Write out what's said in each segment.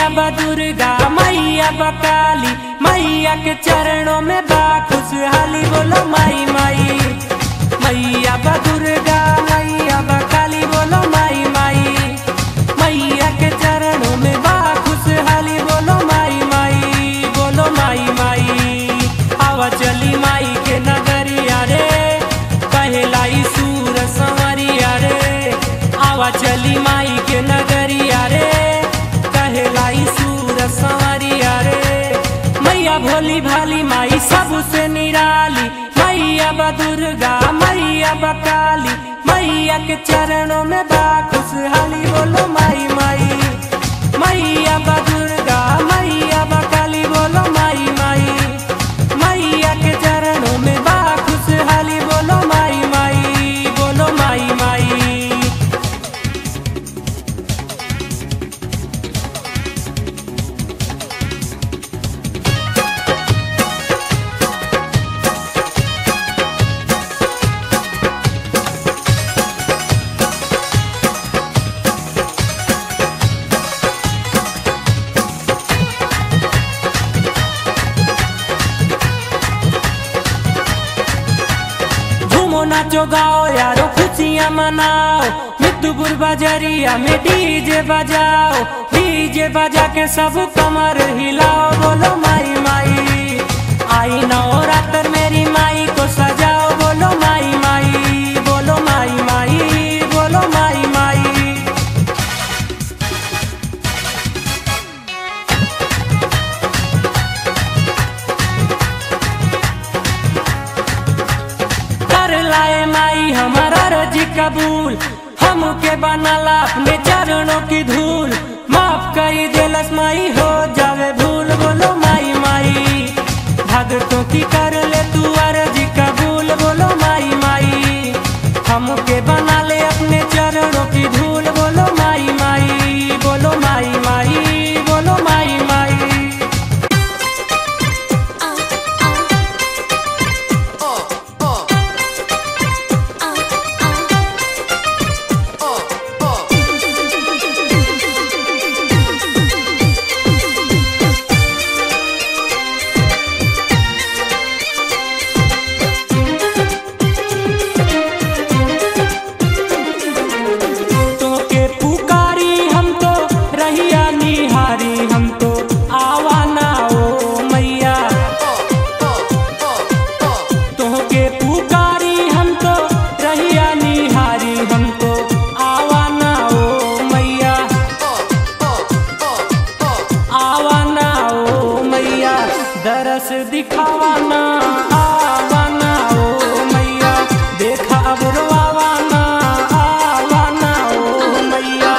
मैया बा दुर्गा मैया बा काली मैया के चरणों में बा खुशहाली बोलो माई माई मैया बा दुर्गा मैया बा काली बोलो माई माई मैया के चरणों में बा खुशहाली बोलो माई माई बोलो माई माई आवा चली माई के नगरिया रे कहलाई सूर संवरिया रे आवा चली माई के नगरिया रे कहलाई सूर संवरिया रे मैया भोली भाली माई सबसे निराली मैया बा दुर्गा मैया बा काली मैया के चरणों में बा खुशहाली बोलो माई माई मैया बा दुर्गा मैया बा काली बोलो माई माई मैया के चरणों में बा खुशहाली बोलो माई माई बोलो माई माई झूमो नाचो गाओ यारो खुशियाँ मनाओ मितुपुर बाजारिया में डीजे बजाओ डीजे बजा के सब कमर हिलाओ बोलो माई माई आई नवरात्र मेरी माई को सजाओ बोलो माई माई बोलो माई माई बोलो माई माई कर लाए माई हमारा रजी कबूल हमके बनाला अपने चरणों की धूल माफ करी देलस माई हो जावे भूल बोलो माई माई भगतों की कर ले तू अर्जी कबूल बोलो माई माई हमके बना ले अपने चरणों की धूल बोलो माई माई बोलो माई माई बोलो माई माई तो के पुकारी हम तो रहिया निहारी हम तो आवाना ओ मैया तो के पुकारी हम तो रहिया निहारी हम तो आवाना ओ मैया आवाना ओ मैया दरस दिखावाना आवाना ओ मैया देखा अब रोवाना आवाना ओ मैया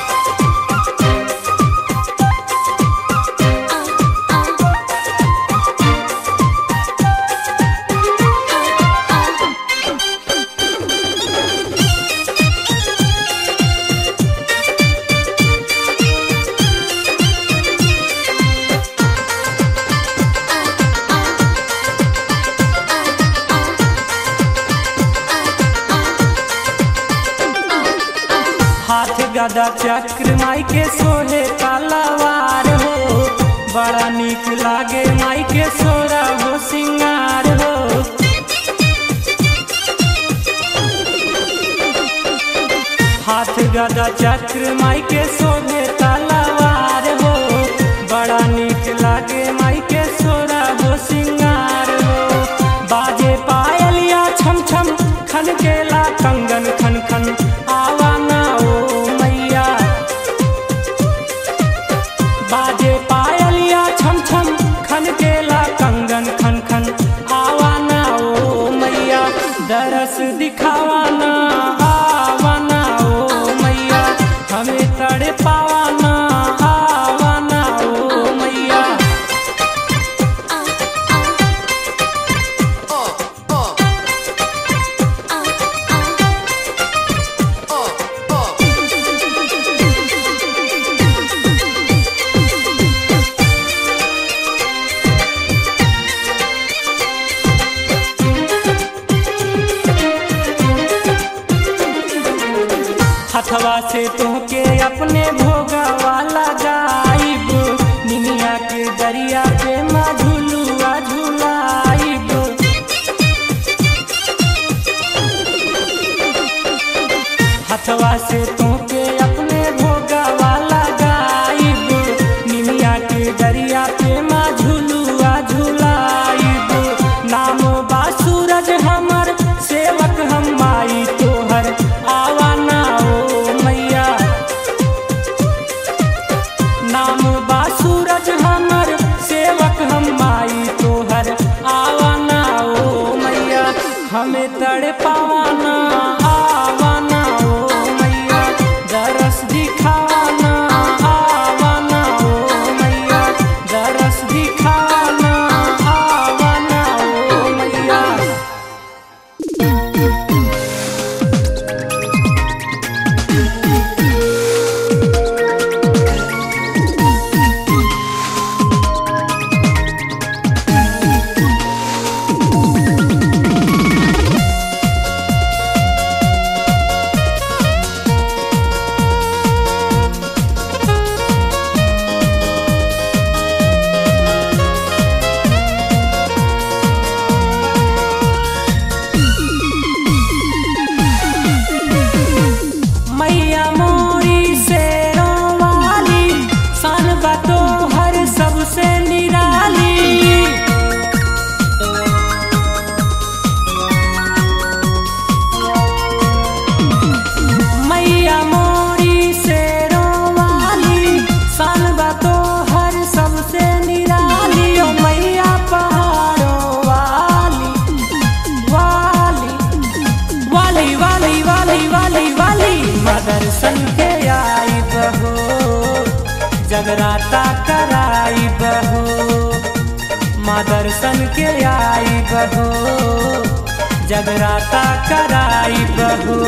हाथ गदा चक्र माई के सोहे तलवार हो बड़ा निक लागे माई के सोरा हो सिंगार हो हाथ गदा चक्र माई के सोहे तलवार हो बड़ा निक लागे माई के सोरा हो सिंगार हो बाजे पायलिया छम छम खन केला कंगन खन खन आवाना ओ मैया बाजे पायलिया छम छम खन केला कंगन खन खन आवाना ओ मैया दरस दिखावाना आवाना ओ मैया हमें तड़े पा सूरज हमर सेवक हम माई तोहर आवाना ओ मैया हमें तड़ पावाना आवाना ओ मैया दरस दिखाना आवाना ओ मैया दरस दिखाना आवाना ओ मैया मैया मोरी से वाली सन बतो हर सबसे निराली मैया मोरी से वाली सन बतो हर सबसे निराली ओ मैया पहाड़ों वाली वाली वाली वाली वाली वाली वाली मदरसन के आई बहो जगराता कराई बहो मदरसन के आई बहो जगराता कराई बहो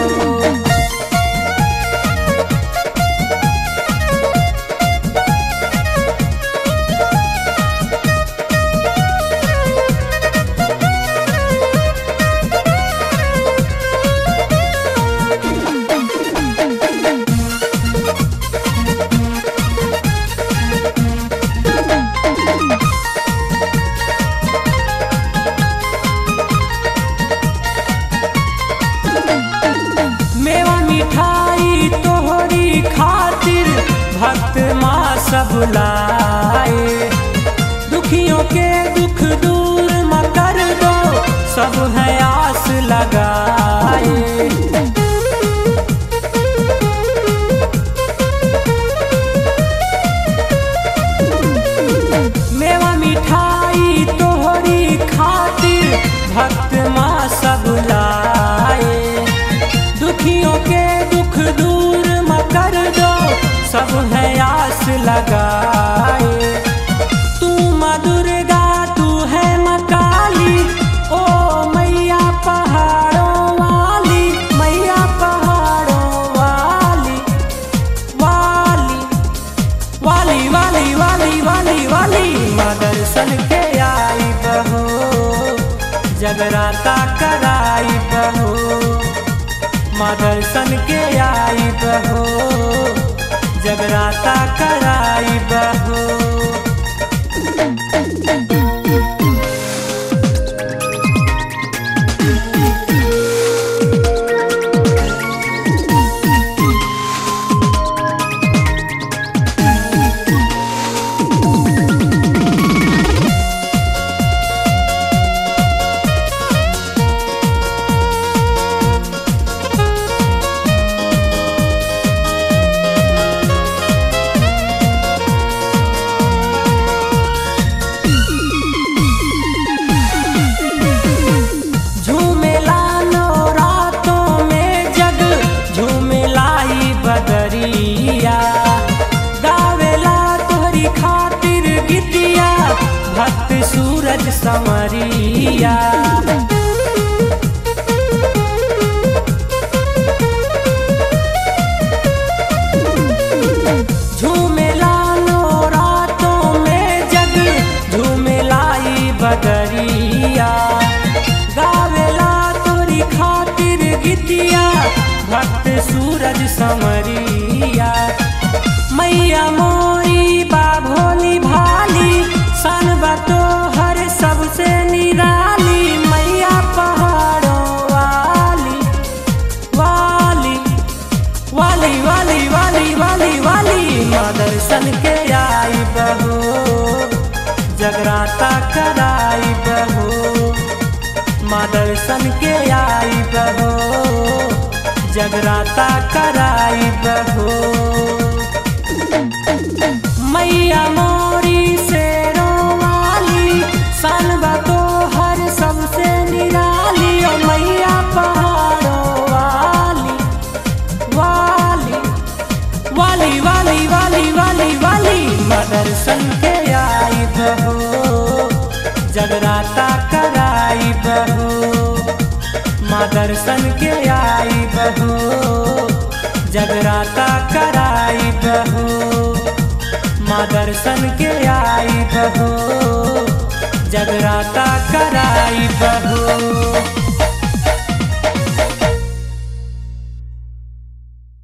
मेवा मिठाई तोहरी खातिर भक्त माँ सब लाए दुखियों के दुख दूर म कर दो सब है आस लगाए मेवा मिठाई तोहरी खातिर भक्त माँ सब लाए दुखियों के दुख दूर म कर दो सब है आस लगाए तू माँ दुर्गा तू है माँ काली ओ मैया पहाड़ों वाली मैया पहाड़ों वाली वाली वाली वाली वाली वाली वाली माँ दर्शन के आई बहो जगराता कराई बहो माँ दर्शन के आई बहो जगराता कराई बहो झूमेला नो रातों में जग झूमेलाई बदरिया गावेला तोहरी खातिर गीतिया भक्त सूरज समरिया झूमेला नो रातों में जग झूमेलाई बदरिया गावेला तोरी खातिर गीतिया भक्त सूरज समरिया मैया मोरी बा भोली भाली सन बतो हर सबसे निराली मैया पहाड़ों वाली वाली वाली वाली वाली वाली वाली माँ दर्शन के आई बहो जगराता कराई बहो माँ दर्शन के आई बहो जगराता कराई बहो मैया मोरी दर्शन के आई बहो जगराता कराई बहो